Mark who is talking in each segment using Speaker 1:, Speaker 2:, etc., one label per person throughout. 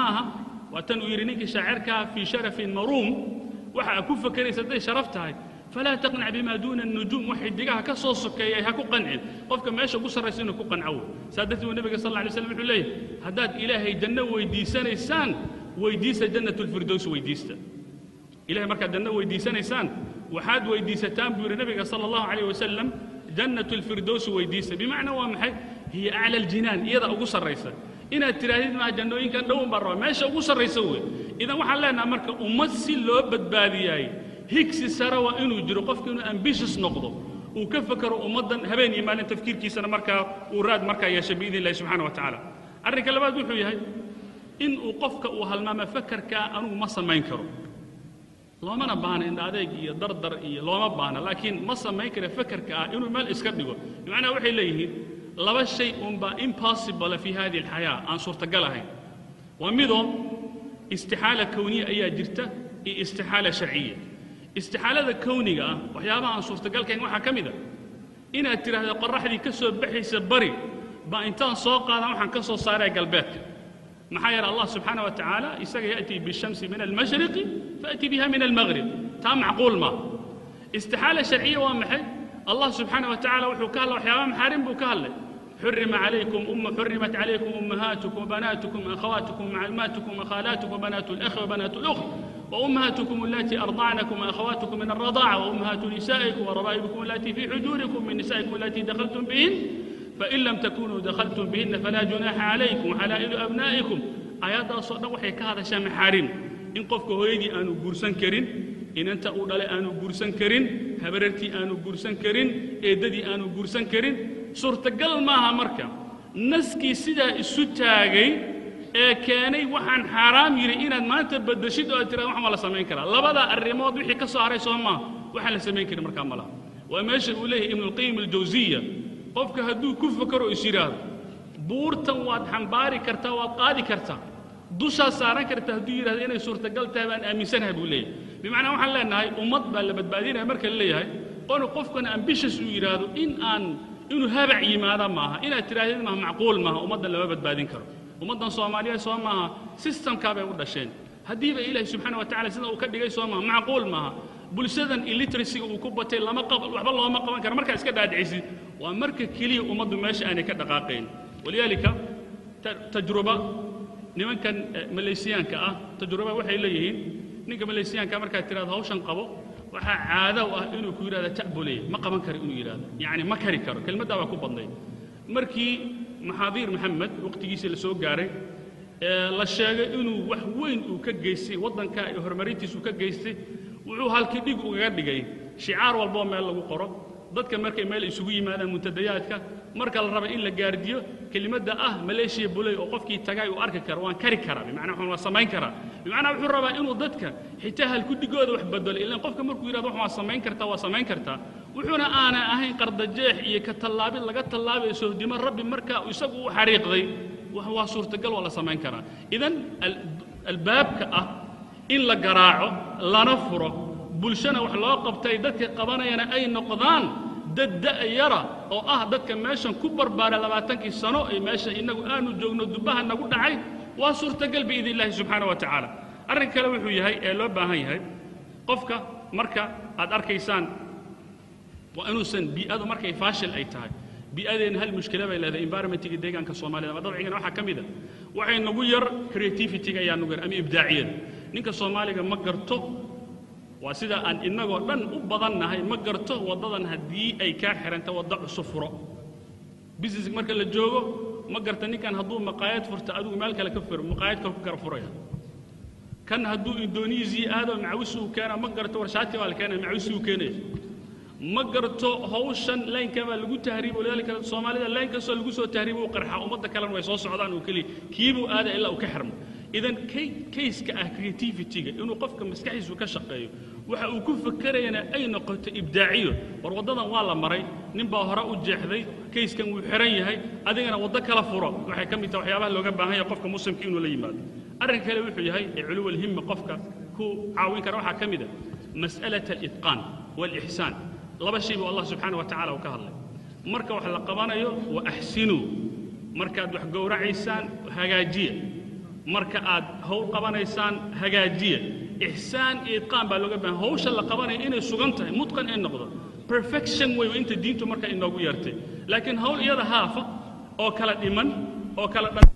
Speaker 1: aha waa tan uu yidhi ninkii shaacirkaa fii sharafin maruum waxa aad ku fakeraysa hadday sharaf tahay falaa taqnac bimaa duuna الnujuum wax xidigaha ka soo sokeeyay ha ku qancin qofka meesha ugu sarraysa inuu ku qanco wey saa darteed buu nebiga sal lla alay slam wuxuu leeyahay haddaad ilaahay janno weydiisanaysaan weydiista jannat اlfirdows weydiista ilahay markaad janno weydiisanaysaan waxaad weydiisataan buu yidhi nebiga sala allahu calayh wasalam jannatu lfirdowsi weydiista bimacnaa waa maxay hiya acla aljinaan iyada ugu sarraysa inaad tidhaahdid maa jannooyinkan dhowun baan rabaa meesha ugu sarraysa wey idan waxaan leenaha marka ummad si loo badbaadiyaay higsi sare waa inuu jiro qofka inuu ambitious noqdo uu ka fakero ummaddan habeen iyo maalin tafkiirkiisana markaa uu raad markaa yeesha biidn illahi subxana wa tacaala arrinka labaad wuxuu yahay in uu qofka uu halmaamo fakarkaa anugu ma samayn karo loomana baahna indha adeeg iyo dardar iyo looma baahna laakiin ma samayn kara fakarka ah inuu meel iska dhigo bimacnaa waxay leeyihiin laba shay unbaa impossible fi hadihi alxayaa aan suurtagal ahayn waa midoo istixaala kowniya ayaa jirta iyo istixaala sharciya istixaalada kowniga ah waxyaabaha aan suurtagalkahayn waxaa ka mid a inaad tidhaahdo qorraxdii ka soo baxaysa bari baa intaan soo qaadan waxaan ka soo saaraya galbeedka maxaa yeele allah subxaana wa tacaala isaga ya'tii bishamsi min almashriqi faأti biha min almaghrib taa macquul maaha istixaala sharciya waa maxay allah subxaana wa tacala wuxuu ka hadla waxyaaba maxaarim buu ka hadlay حرم عليكم أم حرمت عليكم أمهاتكم وبناتكم أخواتكم وعماتكم وخالاتكم وبنات الأخ وبنات الأخت وأمهاتكم التي أرضعنكم وأخواتكم من الرضاعة وأمهات نسائكم وربائبكم التي في حجوركم من نسائكم التي دخلتم بهن فإن لم تكونوا دخلتم بهن فلا جناح عليكم وحلائل أبنائكم آيات أصلا وحي كهذا شام حارم إن قفك هويدي أنو قرسان كرين إن أنت أولى أنو قرسان كرين هبررتي أنو قرسان كرين إيددي أنو قرسان كرين suurtagal maaha marka naskii sidaa isu taagay ee keenay waxaan xaaraam yidhi inaad maanta baddashid oo aad tirada waxan waa la samayn karaa labadaa arrimood wixii ka soo haray soo maaha waxaan la samayn karin markaa ma laha waa meesha uu leeyahay ibnuulqayim aljawsiya qofka hadduu ku fakaro is yidhaahdo buurtan waad xambaari kartaa waad qaadi kartaa dushaa saaran karta hadduu yidhahdo inay suurtagal tahay baan aaminsanahay buu leeyahay bimacnaa waxaan leenahay ummad baa la badbaadinaya marka la leeyahay qonu qofkana ambitious uu yidhaahdo in aan inuu habac yimaada maaha inaad tidhaahdid maaha macquul maaha ummaddan lama badbaadin karo ummaddan soomaaliyeed soo maaha systemkaa bay u dhasheen haddiiba ilaahi subxaana wa tacala sida uu ka dhigay soo maaha macquul maaha bulshadan illiteracyga uu ku batay lama qab waxba looma qaban karo markaa iska dhaadhicisid waa marka keliya ummaddu meesha aanay ka dhaqaaqayn walidaalika tajruba nimankan malaysiyaanka ah tajruba waxay leeyihiin ninka malaysiyaanka markaad tidhahdo hawshan qabo waxaa caado u ah inuu ku yidhahdo ta'buley ma qaban karo inuu yidhahdo yacni ma kari karo kelmaddaa waa ku badnayd markii maxaadiir maxamed waqtigiisii la soo gaaray ee la sheegay inuu wax weyn uu ka geystay waddanka iyo horumarintiisu ka geystay wuxuu halkii dhig ugaga dhigay shicaar walboo meel lagu qoro dadka markay meel isugu yimaadaan muntadayaadka marka la raba in la gaardiyo kelimadda ah maleeshiya buley oo qofkii tagay uu arki karo waan kari karaa bimacnaa waxaan waa samayn karaa bimacnaa wuxuu rabaa inuu dadka xitaa halkudhigooda wax bedelo ilaan qofka markuu yidhahdo wax waa samayn kartaa waa samayn kartaa wuxuuna aanay ahayn qardajeex iyo ka tallaabid laga tallaabayo sohdimo rabbi markaa isagu u xariiqday waa suurtagal waa la samayn karaa idan albaabka ah in la garaaco lana furo bulshana wax loo qabtay dadka qabanayana ay noqdaan dad da'yara oo ah dadka meeshan ku barbaara labaatankii sano ee meesha innagu aanu joogno dubbaha nagu dhacay waa suurtagal biidn illaahi subxaana wa tacaala arrin kale wuxuu yahay ee loo baahan yahay qofka marka aad arkaysaan waa inuusan bii'adu markay faashil ay tahay bii'adeenna hal mushkila bay leedahay environmentiga deegaanka soomaalida ama dabcigana waxaa ka mid a waxay nagu yar creativity-ga ayaa nagu yar ama ibdaaciyada ninka soomaaliga ma garto waa sida aan innagoo dhan u badannahay ma garto waddadan haddii ay kaa xihanta wadda cusub furo business marka la joogo ma garta ninkan hadduu maqaayad furta adigu meel kale ka furo maqaayad kale ku kala furaya kan hadduu indonesiya aado macawisi uu keena ma garto warshaati baa la keenaya macawisi uu keenaya ma garto hawshan laynka baa lagu tahriibo lidaalika soomaalida layn kastoo lagu soo tahriibo uu qarxaa ummadda kalena way soo socdaan oo keliya kiibuu aada ilaa uu ka xirmo idan kayska ah creativity-ga inuu qofka maskaxdiisu ka shaqeeyo waxa uu ku fakerayana ay noqoto ibdaaciyo war waddadan waa la maray nin baa hore u jeexday kayskan wuu xihan yahay adigana waddo kala furo waxay ka mid taha waxyaabaha looga baahan yahay qofka muslimka inuu la yimaado arrin kale wuxuu yahay ee culuwalhimma qofka ku caawin kara waxaa ka mid a mas'alat alitqaan waalixsaan laba shay buu allah subxaana wa tacala uu ka hadlay marka wax la qabanayo wa axsinuu markaad wax gowracaysaan hagaajiya marka aad howl qabanaysaan hagaajiya ixsaan iyo itqaan baa looga baahan hawsha la qabanaya inay sugan tahay mutqan ay noqdo perfection wey inta diintu marka inoogu yeertay laakiin hawl iyada haafa oo kala dhiman oo kala dhan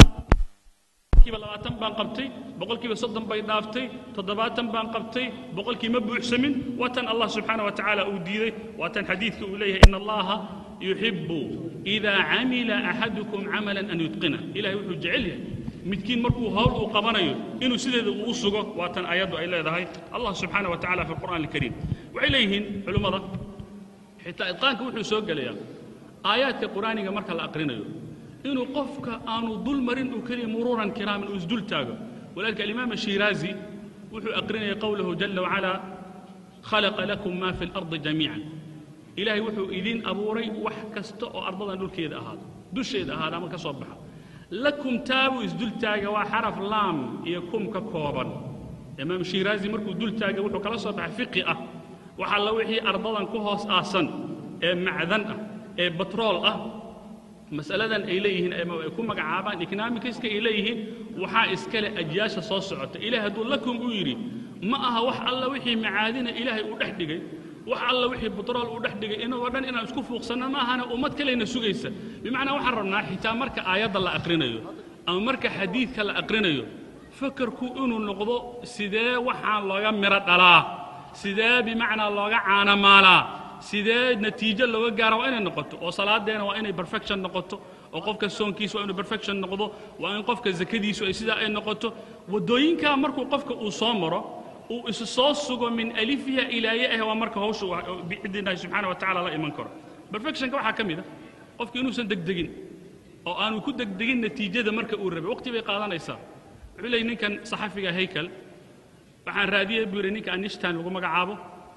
Speaker 1: boqolkiiba labaatan baan qabtay boqolkiiba soddon bay dhaaftay toddobaatan baan qabtay boqolkii ma buuxsamin waa tan allah subxaana wa tacaala uu diiday waa tan xadiidka uu leeyahay in allaha yuxibu idaa camila axadukum camalan an yutqina ilahay wuxuu jecel yahay midkiin markuu hawl uu qabanayo inuu sideeda uu u sugo waa tan ayaddu ay leedahay allah subxaana wa tacala fi alqur'an alkariim waxay leeyihiin culimmada xitaa idqaanka wuxuu soo gelayaa aayaadka qur'aaniga marka la aqrinayo inuu qofka aanu dul marin uu keliya muruuran kiraaman uu isdul taago walaalka alimaam ashiraazi wuxuu aqrinaya qowlahu jala wacala khalaqa lakum ma fi اlardi jamiican ilaahay wuxuu idiin abuuray wax kasta oo ardadan dhulkeeda ahaado dusheeda ahaada ama ka soo baxa lakum taabuu isdul taaga waa xaraf laam iyo kum ka kooban imaam shiraazi markuu dul taagay wuxuu kala soo baxay fiqi ah wax alla wixii ardadan ku hoos aasan ee macdan ah ee batrool ah masaladan ay leeyihiin ama ay ku magacaabaan economicaska ay leeyihiin waxaa iskale ajyaasha soo socota ilahay hadduu lakum uu yidhi ma aha wax alla wixii macaadina ilaahay uu dhex dhigay wax alla wixii batrool uu dhex dhigay inagoo dhan inaan isku fuuqsanno ma ahana ummad kalena sugaysa bimacnaa waxaan rabnaa xitaa marka aayadda la aqrinayo ama marka xadiidka la aqrinayo fakarku inuu noqdo sidee waxaan looga miro dhalaa sidee bimacnaa looga caanamaalaa sidee natiijo looga gaara waa inay noqoto oo salaadeena waa inay perfection noqoto oo qofka soonkiisa waa inuu perfection noqdo waa in qofka zakadiisu ay sidaa ay noqoto waddooyinkaa markuu qofka uu soo maro uu isu soo sugo min alifiha ilaaye ah waa marka hawsha bicidinahi subxaana wa tacala la iman karo perfectionka waxaa ka mid a qofka inuusan degdegin oo aanu ku degdegin natiijada marka uu rabay waqti bay qaadanaysaa wuxuu leeyay ninkan saxafiga haykal waxaan raadiyey buu yidhi ninka anishtan lagu magacaabo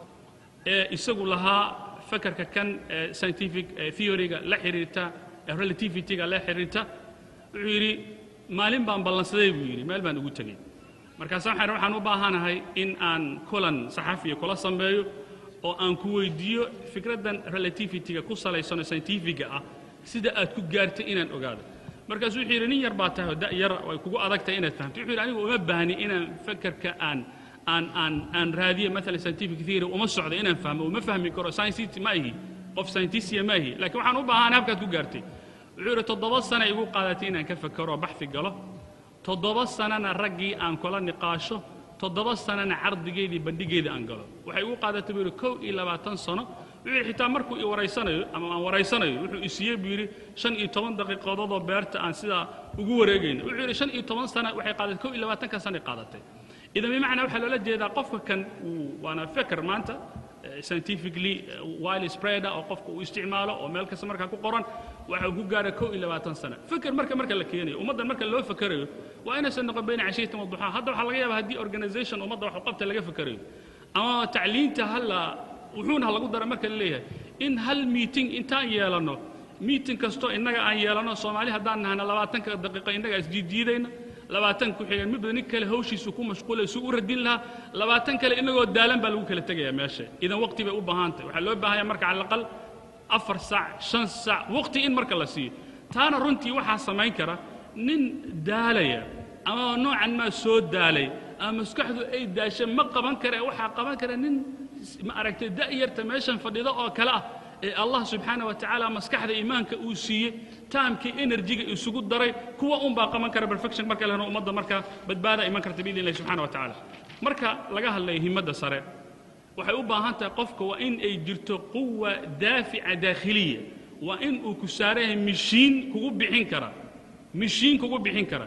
Speaker 1: ee isagu lahaa fakarka kan scientific theoryga la xiriirta relativityga la xiriirta wuxuu yidhi maalin baan ballansaday buu yidhi meel baan ugu tegey markaasa waxaan waxaan u baahanahay in aan kulan saxafiya kula sameeyo oo aan ku weydiiyo fikraddan relativityga ku salaysanoo scientifiga ah sida aad ku gaartay inaan ogaado markaasuu wuxuu yidhi nin yar baa tahay oo da' yar ay kugu adagtahay inaad fahamto wuxuu yidhi anigu uma baahni inaan fakarka aan aan aan aan raadiye maalan scientific theory uma socdo inaan fahmo uma fahmi karo scientist ma ihi qof scientistya ma ihi laakiin waxaan u baahanay habkaad ku gaartay wuxuu yidhi toddoba sana igu qaadatay inaan ka fakero baxfi galo toddoba sanana raggii aan kula niqaasho toddoba sanana cardigeedii bandhigeeda aan galo waxay igu qaadatay buu yidhi kow iyo labaatan sano wuxuu yidhi xitaa markuu i waraysanayo ama aan waraysanayo wuxuu isiiyey buu yidhi shan iyo toban daqiiqadoodoo beerta aan sidaa ugu wareegayno wuxuu yidhi shan iyo toban sana waxay qaadatay kow iyo labaatanka sanay qaadatay idan bimacnaa waxaa loola jeedaa qofka kan uu waana feker maanta scientifically wile spreader oo qofka uu isticmaalo oo meel kasta markaa ku qoran waxa uu ku gaara kow iyo labaatan sana feker marka marka la keenayo ummaddan marka loo fekerayo waa inaysan noqon bayna cashiyatin wa duxaa hadda waxaa laga yaaba haddii organization ummadda wax u qabta laga fekerayo ama tacliinta hala wuxuuna ha lagu dara marka la leeyahay in hal meeting intaan yeelanno meeting kastoo innaga aan yeelanno soomaali haddaan nahana labaatanka daqiiqo innaga isdiidiidayna labaatan ku xigan midba nin kale hawshiisu ku mashquulay suu u radin lahaa labaatan kale inagoo daalan baa lagu kala tegayaa meesha idan waqti bay u baahantahay waxaa loo baahanya marka cala aqal afar saac shan saac waqti in marka la siiyo taana runtii waxaa samayn kara nin daalaya ama noocan maa soo daalay ama maskaxdu ay daashay ma qaban kara waxaa qaban kara nin ma aragtay da'yarta meeshan fadhida oo kale ah ee allah subxaana wa tacaala maskaxda iimaanka uu siiyey taamkii enerjiga isugu daray kuwa un baa qaban kara perfection marka la helo ummadda marka badbaada iman karta biidn illahi subxana wa tacaala marka laga hadlayo himmadda sare waxay u baahan tahay qofka waa in ay jirto quwa daafica daakhiliya waa in uu ku saaran yahay mishiin kugu bixin kara mishiin kugu bixin kara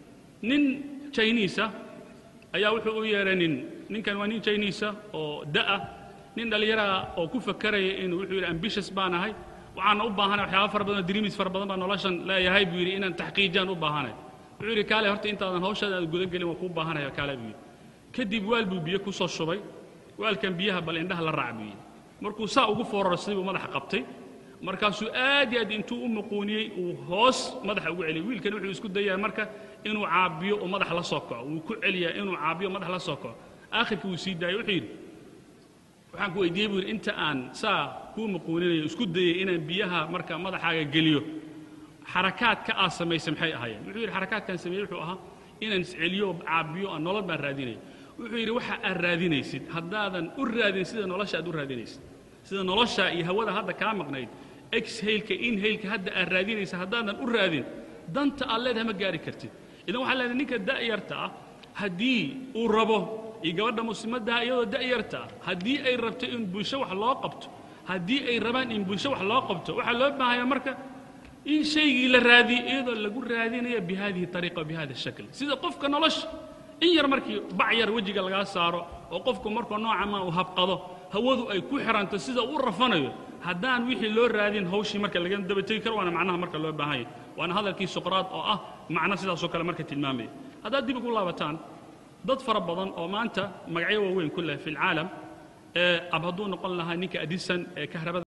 Speaker 1: nin chinisa ayaa wuxuu u yeehay nin ninkan waa nin chinisa oo da'ah nin dhallinyaraha oo ku fakaraya inuu wuxuu yidhi ambitious baan ahay waxaana u baahanay waxyaaba fara badan oo dreamis fara badan baa noloshan leeyahay buu yidhi inaan taxqiijiyaan u baahanay wuxuu yidhi kaale horta intaadan hawshaada aad guda gelin waa kuu baahanaya kaale buu yidhi kadib waal buu biyo ku soo shubay waalkan biyaha bal indhaha la raac buu yidhi markuu saa ugu foorarsaday buu madaxa qabtay markaasuu aad iyo aad intuu u muquuniyey uu hoos madaxa ugu celiyay wiilkan wuxuu isku dayaa marka inuu caabiyo oo madax la soo kaco wuu ku celiyaa inuu caabiyo madax la soo kaco aakhirkii wuu sii daayay wuxuu yidhi waxaan ku weydiiyey buu yidhi inta aan saa kuu muquuninayo isku dayay inaan biyaha marka madaxaaga geliyo xarakaadka aad samaysay maxay ahaayeen wuxuu yidhi xarakaadkaan sameeyey wuxuu ahaa inaan isceliyo caabiyo aan nolol baan raadinaya wuxuu yidhi waxa aad raadinaysid haddaadan u raadin sida nolosha aad u raadinaysid sida nolosha iyo hawada hadda kaa maqnayd exhaleka inhaleka hadda aad raadinaysa haddaadan u raadin danta aad leedahay ma gaari kartid idan waxaa leedahay ninka da'yarta ah haddii uu rabo iyo gabadha muslimaddaha iyadoo da'yarta ah haddii ay rabto in bulsho wax loo qabto haddii ay rabaan in bulsho wax loo qabto waxaa loo baahaya marka in shaygii la raadiyo iyadoo lagu raadinaya bi hadihi ariiqa wa bi hada shakl sida qofka nolosha in yar markii bac yar wejiga lagaa saaro oo qofku markuu nooca ma uu habqado hawadu ay ku xiranto sida uu rafanayo haddaan wixii loo raadin hawshii marka laga daba tegi karo waana macnaha marka loo baahan yahay waana hadalkii suqraad oo ah macno sidaasoo kale marka tilmaamaya haddaad dib ugu laabataan dad fara badan oo maanta magacyo waaweyn ku leh fi lcaalam ee ab hadduu noqon lahaa ninka adisan ee kahrabada